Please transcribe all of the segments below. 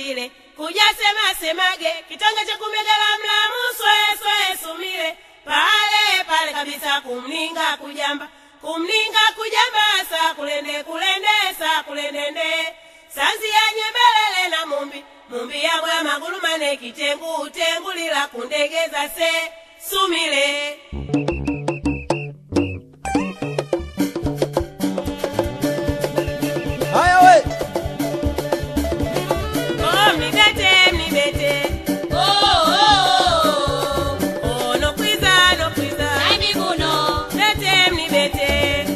sile kuja sema semage kitonga cha kumegala mlamu swe swe sumile pale pale kabisa kumninga kujamba kumninga kujamba sa kulende kulende sa kulendende sazi yenye belele na mumbi mumbi yabwe amagulu mane kitengu tengulila kundegeza se sumile Haya we. Oh, mnibete, mnibete. Oh, oh, oh. Oh, no kwiza, no kwiza. Mnibete, mnibete.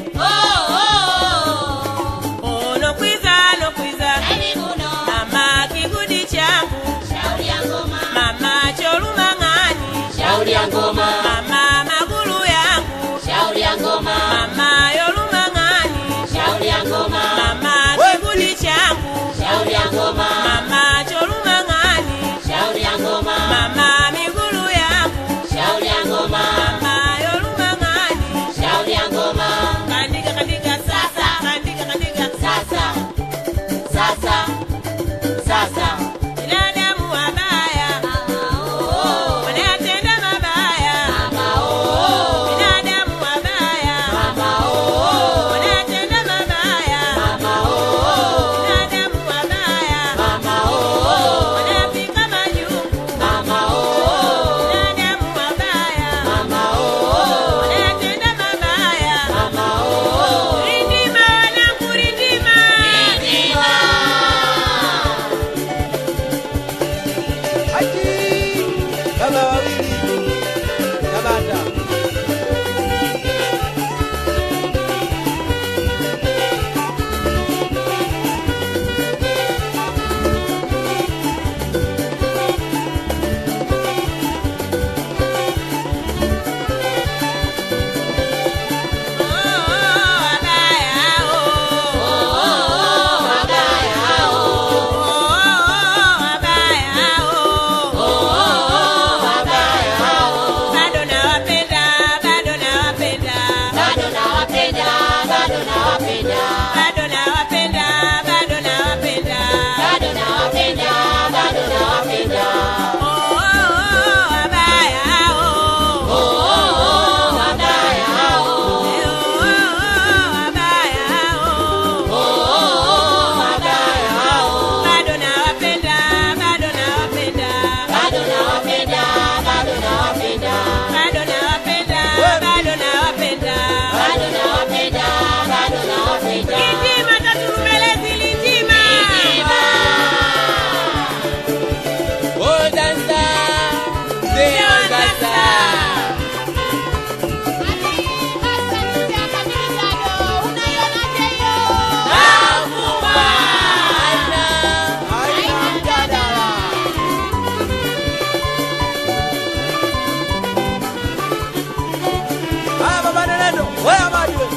Oh, no kwiza, no kwiza. Mama kigudi changu, mama cholumang'ani, Shauri ya ngoma, mama magulu yangu, shauri ya ngoma, mama yolumang'ani, shauri ya ngoma, mama kigudi changu, shauri ya ngoma, mama cholumang'ani, shauri ya ngoma, mama migulu yangu, shauri ya ngoma, mama yolumang'ani. shauri ya ngoma. Kandika kandika sasa, kandika kandika Sasa, sasa, sasa, binadamu wabaya, wanatenda mabaya. Binadamu wabaya, wanatenda mabaya. Binadamu wabaya, wanapika majungu. Binadamu wabaya, wanatenda mabaya. Rindima wanangu, rindima. Haji. Baba wawili. Tabata. Oh, wabaya, oh. Bado nawapenda, bado nawapenda, bado nawapenda, bado nawapenda, bado nawapenda, bado nawapenda. bado nawapenda, bado nawapenda. Oh, oh, oh, wabaya, oh. Oh, oh, oh, wabaya hao. Eh, oh, oh, oh, wabaya, oh. Oh, oh, oh, wabaya hao. Bado nawapenda, bado nawapenda, Bado nawapenda, bado nawapenda, bado nawapenda, bado nawapenda. bado nawapenda, bado nawapenda. Litima taturumelezi litima. Oh, dansa. Ndio dansa. Haina mjadala. Haya baba Nenendo, wewe Amadi wewe.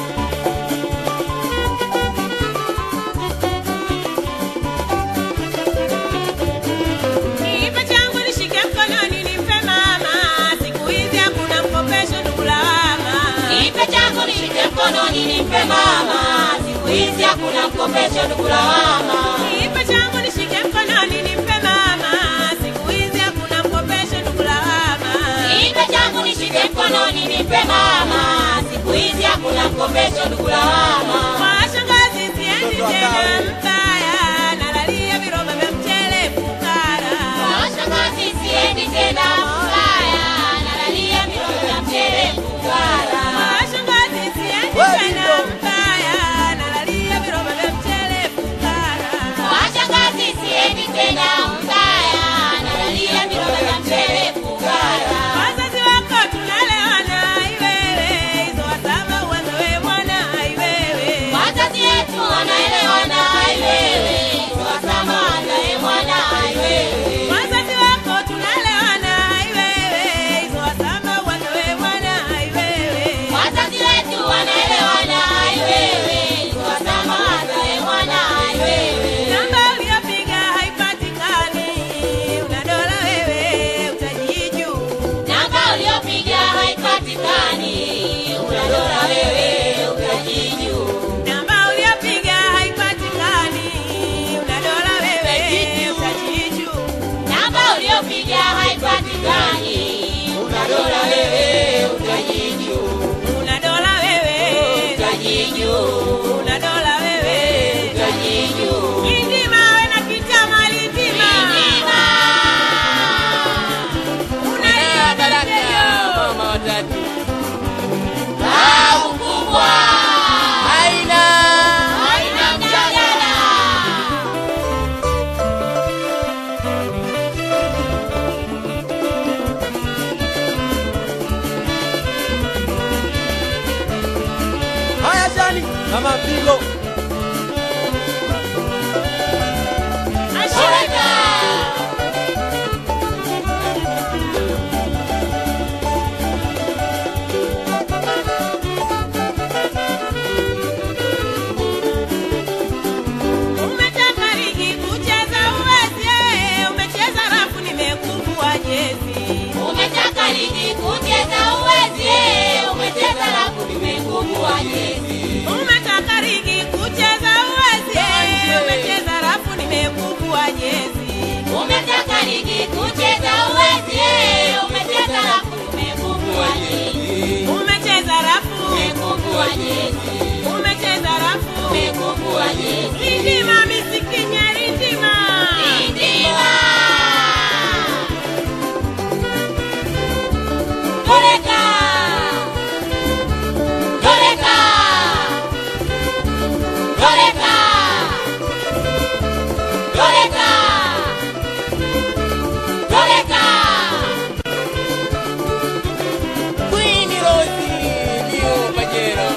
Kiipa changu nishike mkononi nimpe mama. Siku hizi hakuna mkopesho ndugu lawama. Nipe changu nishike mkononi nimpe mama, siku hizi hakuna mkopesho ndugu lawama. Kiipa changu nishike mkononi nimpe mama. Siku hizi hakuna mkopesho ndugu lawama. Nipe changu nishike mkononi nimpe mama, siku hizi hakuna mkopesho ndugu lawama. Kwa shangazi siendi Mtoto wa tena kawe. mbaya. Nalalia viroba vya mchele fukara. Washangazi siendi tena mbaya, nalalia miroho ya mchele fukara. Kwa shangazi siendi Wewe tena ndio. mbaya. Nalalia viroba vya mchele fukara. Washangazi siendi tena mbaya, nalalia miroho ya mchele fukara. Wazazi wako tunalewana iwewe, hizo wasaba uanze we mwana iwewe. utajiju una dola wewe utajiju Lindima we na kitama lindima Unaelewa baraka mama watatu. Babu kubwa Haina. haina mjadala Haya shani. Mama mpigo. Shoreka Umetaka ligi kucheza uwezi eh, umecheza rafu nimekuvua jezi Umetaka ligi kucheza uwezi eh, umecheza lafu nimekubwa jezi Umetaka ligi kucheza uwezi eh, umecheza rafu nimekuvua jezi Umetaka ligi kucheza uwezi eh, umecheza lafu nimekubwa jezi Umecheza rafu Nimekubwa jezi umecheza rafu Nimekubwa jezi Lindima misikinya lindima Indiwa Toreka Toreka Toreka Toreka Toreka Queen Rose ndio Majera.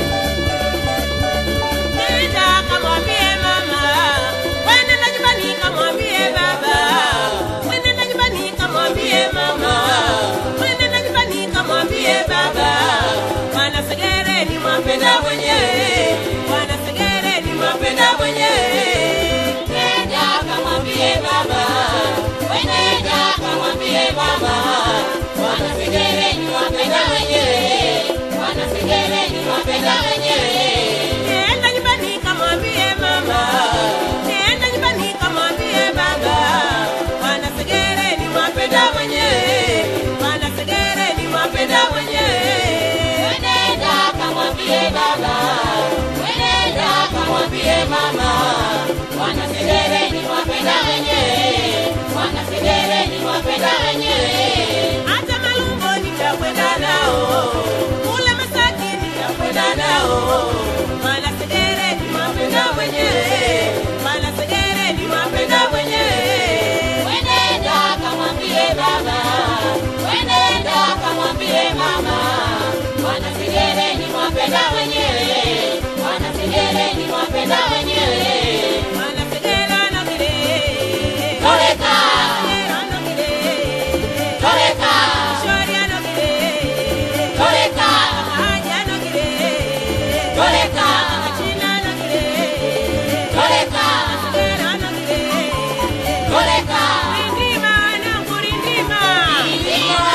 Nenda kamwambie mama, wende nyumbani kamwambie baba, wende nyumbani kamwambie mama, wende nyumbani kamwambie baba. Bwana Segere ni mwapenda mwenyewe, Bwana Segere ni mwapenda mwenyewe. Nenda kamwambie baba Wenenda kamwambie baba Wana Segere ni wapenda wenyewe Wana Segere ni wapenda wenyewe Nenda nyumbani kamwambie mama, nenda nyumbani kamwambie baba. Bwana Segere ni mwapenda mwenyewe, Bwana Segere ni mwapenda mwenyewe. Wenenda kamwambie baba Wenenda kamwambie mama Wana Segere ni wapenda wenyewe Wana Segere ni wapenda wenyewe hata malungo nitakwenda nao kule Masaki nitakwenda nao maana Segere ni mapenda mwenyewe maana Segere ni mapenda mwenyewe Wenenda kamwambie baba, wenenda kamwambie mama, wana Segere ni wapenda wenyewe, wana Segere ni wapenda wenyewe. maana Segere anogere Toreka, Segere anogere toreka, Shori anogere toreka, Haji anogere toreka, Achina anogere toreka, Segere anogere toreka. Rindima wanangu rindima Indiwa,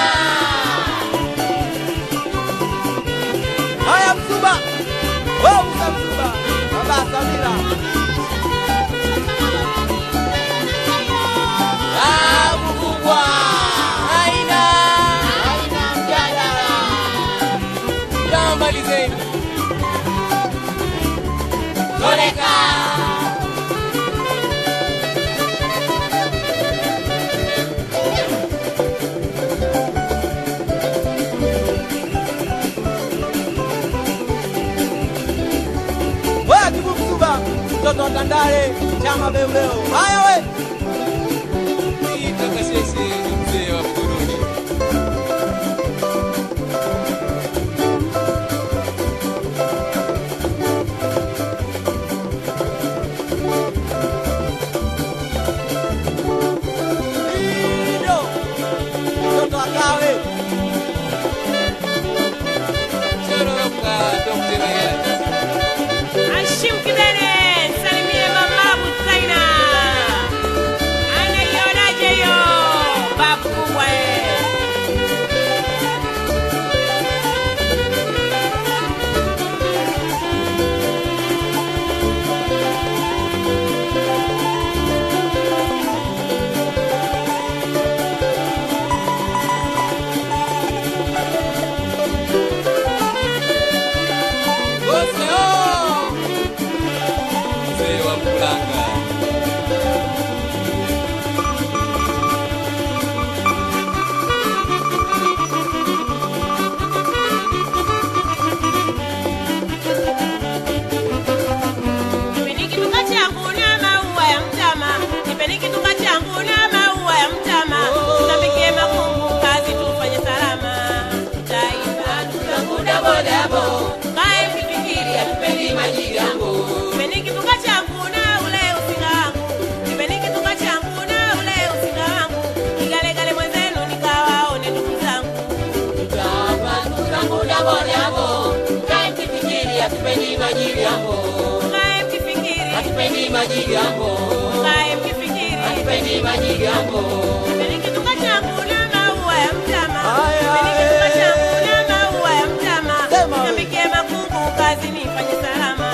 Haya Msuba. Wewe Musa Msuba. Baba Samira. Babu kubwa. Haina. haina mjadala. Tamalizeni. Toreka, Wewe Kibu Msuba. Mtoto wa Tandale. Chama Beuleo. Haya we. Itakasese mzee wa Buguruni. Lido. Mtoto wa Kawe. Chororoka Dr. Mayani. Hashim Kidene, salimie mama Busaina. bodaboda kae mkifikiri hatupendi majiliambo Mkae mkifikiri, hatupendi majiliambo mkae mkifikiri. hatupendi majiliambo Nipeni kituka changu na maua ya mtama. Aya, Nipeni kituka eh. changu na maua ya mtama. Sema wewe. Nikambikie makungu kazi nifanye salama.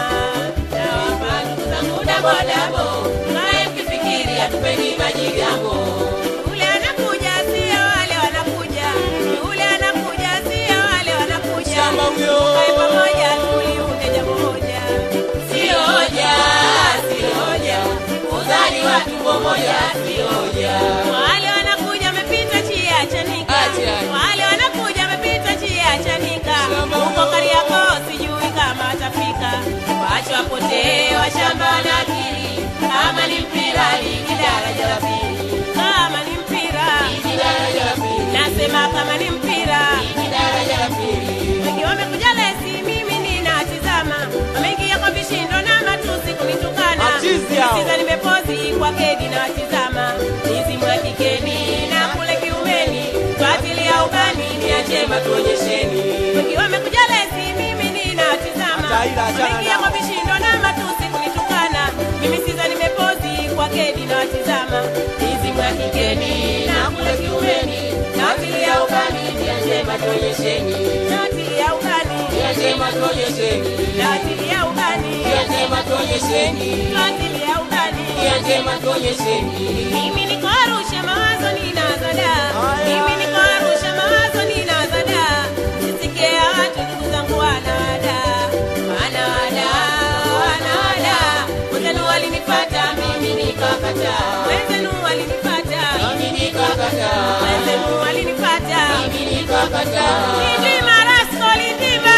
Nawapa ndugu zangu na bodabo. Mkae mkifikiri, hatupendi majiliambo yule anakuja sio wale wanakuja. Yule anakuja sio wale wanakuja. Shamba huyo. Tukae pamoja tuliunde jambo moja. sio hoja sio hoja kuzaliwa tumbo moja sio hoja Wale wanakuja wamepita chia chanika. Acha. Wale wanakuja wamepita chia chanika. Huko Kariakoo sijui kama atafika. Wacha wapotee washamba na akili. Kama ni mpira ligi daraja la pili. Kama ni mpira Hili daraja la pili nasema kama ni mpira. Hili daraja la pili Wengi wamekuja lesi, mimi ninatizama. Wameingia kwa vishindo na matusi kunitukana. Machizi hao. Nisiza nimepozi kwa kegi na watizama. Nizimu ya kikeni na kule kiumeni. Fuatilia ubani niachema tuonyesheni Wengi wamekuja lesi, mimi ninatizama. Ataila, achana Wameingia nao. kwa vishindo na matusi kunitukana. Mimi siza nimepozi kwa kegi na watizama. Nizimu ya kikeni na kule kiumeni. Fuatilia ubani niachema tuonyesheni Fuatilia ubani. niachema tuonyesheni Fuatilia ubani. niachema tuonyesheni Fuatilia ubani. niachema tuonyesheni Mimi niko Arusha mawazo ninazo da. Haya. Mimi niko Arusha mawazo ninazo da. Sisikie watu ndugu zangu wanawada. Wanawada, wanawada. Wenzenu walinipata mimi nikakataa. Wenzenu walinipata. mimi nikakataa Wenzenu walinipata. mimi nikakataa Lindima Rasco Lindima.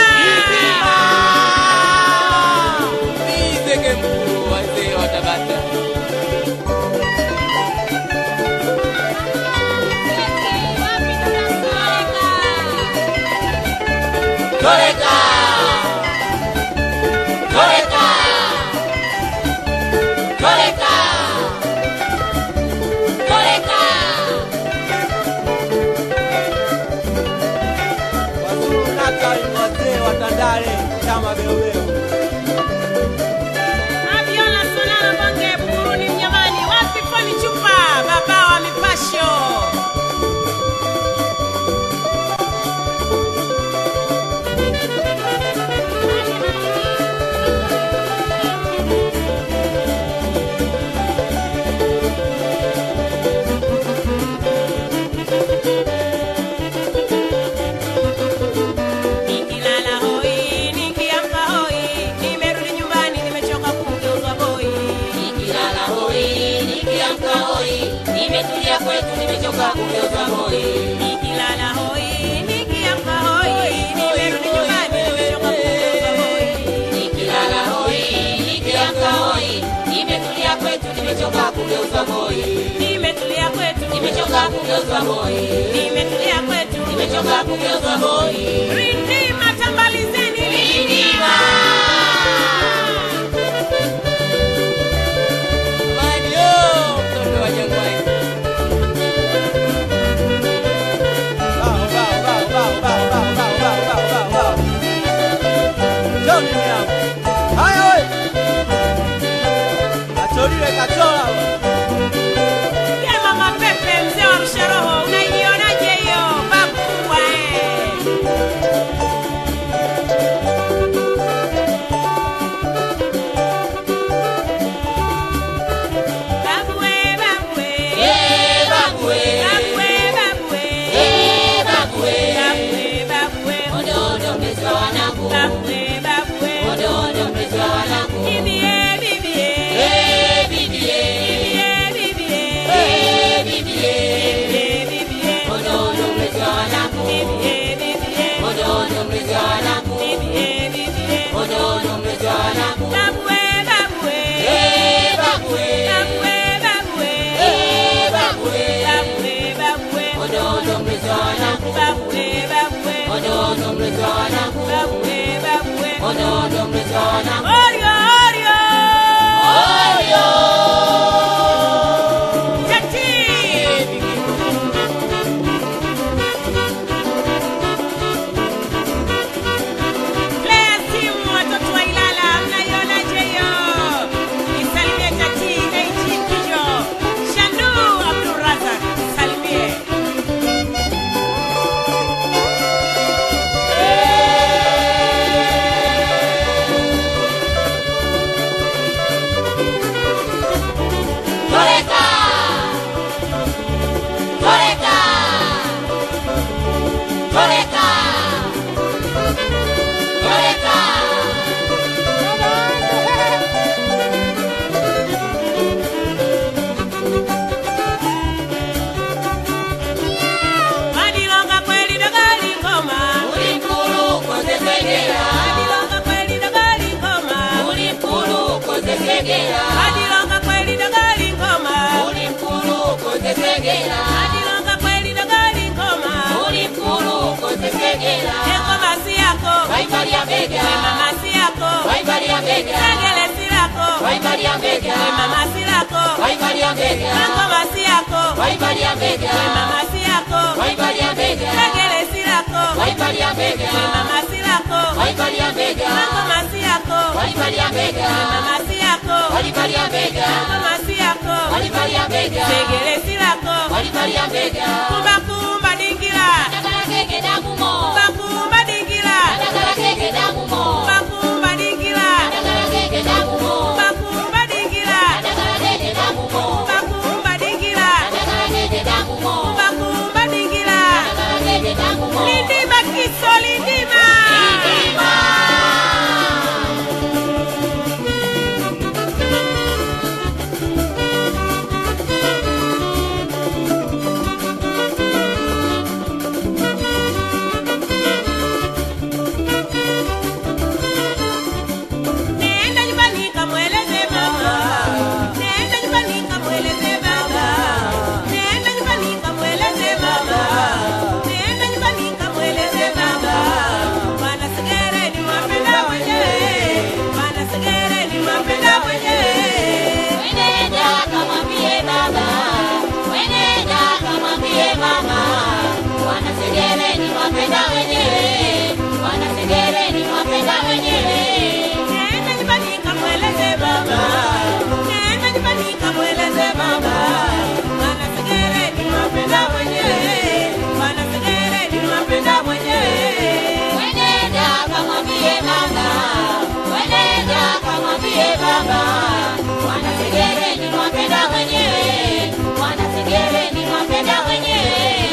Nizeke mkuu wazee wa Tabata Toreka Toreka Toreka Toreka Wazuru naka ni wazee wa Tandale chama beobeo. Abiola Solana Bonge Buguruni Mnyamani wapi Fani Chupa baba wa mipasho Nikilala hoi nikiamka hoi nimerudi nyumbani nimechoka kumgeuza boy Nikilala hoi, nikiamka hoi, nimetulia kwetu, nimechoka kugeuza hoi. Nikilala hoi nikiamka hoi nimerudi nyumbani nimechoka kumgeuza boy Nikilala hoi, nikiamka hoi, nimetulia kwetu, nimechoka kugeuza hoi. nimetulia kwetu Nimechoka kugeuza hoi, nimetulia kwetu nimechoka kugeuza hoi. Rindima tambalizeni Rindima. Mario, mtoto wa Jangwani. Bao, bao, bao, bao, bao, bao, bao, bao, bao, bao, bao. Njoo nini hapa? Haya we. Kacholile kachola we. Ye mama Pepe mzee wa Arusha roho unaionaje hiyo babu kubwa eh Toleka. Toleka. Madilonga kweli dogali ngoma. Ulimkulu kozesegera. Madilonga kweli dogali ngoma. Ulimkulu kozesegera. Madilonga kweli dogali ngoma. Ulimkulu kozesegera. Madilonga kweli dogali ngoma. Ulimkulu kozesegera. Engoma si yako. Waivalia bega. We mama si yako. Waivalia bega. Segele si lako. Waivalia bega. We mama si lako. Waivalia bega. Engoma si yako. Waivalia bega. We mama si yako. Waivalia bega. Segele si lako. Waivalia bega. We mama si lako. Waivalia bega. Engoma si yako. Waivalia bega. We mama si yako. Waivalia bega. Engoma si yako. Waivalia bega. Segele si lako. Waivalia bega. Kumba kumba dingila. Ndagala keke damu mo. Kumba kumba dingila. Ndagala keke damu mo. Kumba kumba dingila. Ndagala keke damu mo. Kumba kumba dingila. Ndagala keke damu mo. Kumba kumba dingila. Ndagala keke damu mo. Kumba kumba dingila. Ndagala keke damu mo. Lindima kiso lindima. Lindima. Nenda nyumbani kamweleze mama. Nenda nyumbani kamweleze baba. Nenda nyumbani kamweleze baba. Nenda nyumbani kamweleze baba. Bwana Segere ni wapenda wenyewe. Bwana Segere ni wapenda wenyewe. Wenenda kamwambie baba, wenenda kamwambie mama, wanasegere ni wapenda wenyewe, wanasegere ni wapenda wenyewe. Nenda nyumbani kamweleze baba. Nenda nyumbani kamweleze baba. Bwana Segere ni wapenda wenyewe. Bwana Segere ni wapenda wenyewe. Wenenda kamwambie mama, wenenda kamwambie baba, wanasegere ni wapenda wenyewe, wanasegere ni wapenda wenyewe.